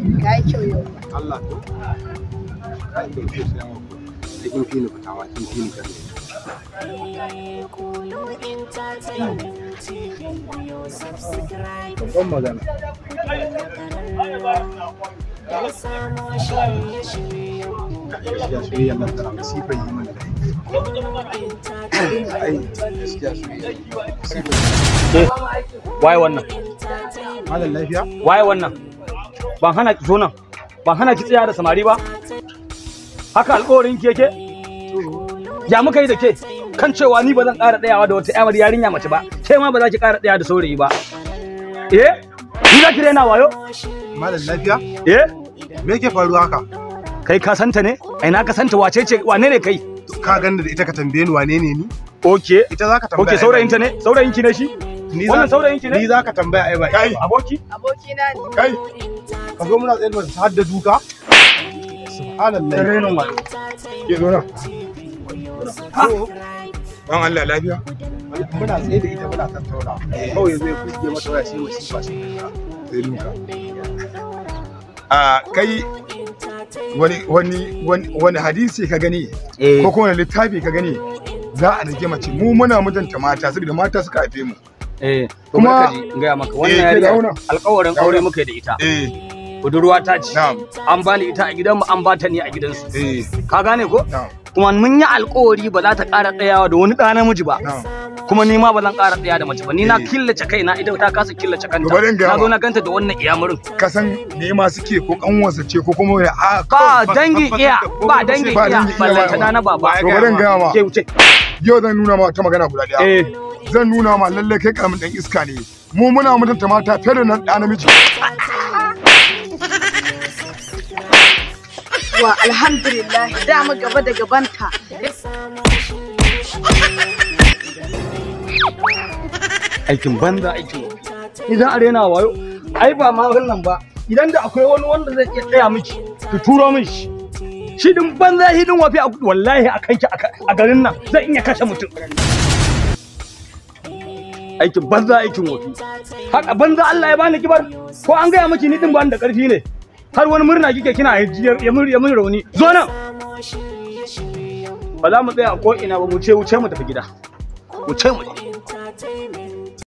ka yi kyau yau Allah to kai da ke sai mu da kin fini fitawa kin fini kan babban magana gaskiya soyayya nan tana masifan yi mana da ai gaskiya soyayya waye wannan malam lafiya waye wannan ban hana ki zo nan ban hana ki tsaya da samari ba haka alƙawarin ki yake ya muka yi da ke kan cewa ni ba zan ƙara tsayawa da wata yamar yarinya mace ba ke ma ba za ki ƙara tsaya da saurayi ba eh ni za ki daina wayo malam lafiya eh me yake faruwa haka kai ka santa ne ai na ka santa wace ce wane ne kai ka ganda da ita ka tambaye ni wane ne ni okay ita zaka tambaya okay saurayin ta ne saurayin ki ne shi ni wannan saurayin ki ne ni zaka tambaya ai ba kai aboki abokina ne kai ka zo muna tsaye da har da duka subhanallah renon wayo ke zo nan dan Allah lafiya muna tsaye da ita muna tattauna kawai yazo ya fuske mata waya sai wasifa sai sai duka a kai wani wani wani wani hadisi ka gani eh ko kuma wani littafi ka gani za a rage mace mu muna mutunta mata saboda mata suka haife mu eh Kuma- kuma in gaya maka Eh, wannan ke yarinya dauna. alƙawarin aure Dauna. muka yi da ita eh budurwa ta ce na'am an bani ita a gidanmu an bata ni a gidansu eh ka gane ko na'am kuma mun yi alƙawari ba za ta ƙara tsayawa da wani ɗa namiji ba na'am kuma ni ma ba zan ƙara tsaya da mace ba ni na Eh. killace kaina ita ta kasa killace kanta To bari in gaya na zo ma. na ganta da wannan iyamurin ka san me ma suke ko kanwarsa ce ko kuma ya a ba dangin iya ba dangin ba iya dangin iya ballantana na baba To bari in gaya ma. ke wuce yau zan nuna ma wata magana guda daya eh zan nuna ma lalle kai karamin dan iska ne mu muna mutunta mata fiye da nan da namiji wa alhamdulillah dama gaba da gabanta aikin banza aikin wofi. idan a rena wayo ai ba ma wannan ba idan da akwai wani wanda zai iya tsaya miki ki turo min shi shi din banza shi din wafi a wallahi a kanki a garin nan zai iya kashe mutum aikin banza aikin wofi haka banza Allah ya bani kibar ko an gaya miki ni din bani da karfi ne har wani murna kike kina ya mun ya mun rauni zo nan ba za mu tsaya a ko ina ba mu ce wuce mu tafi gida wuce mu je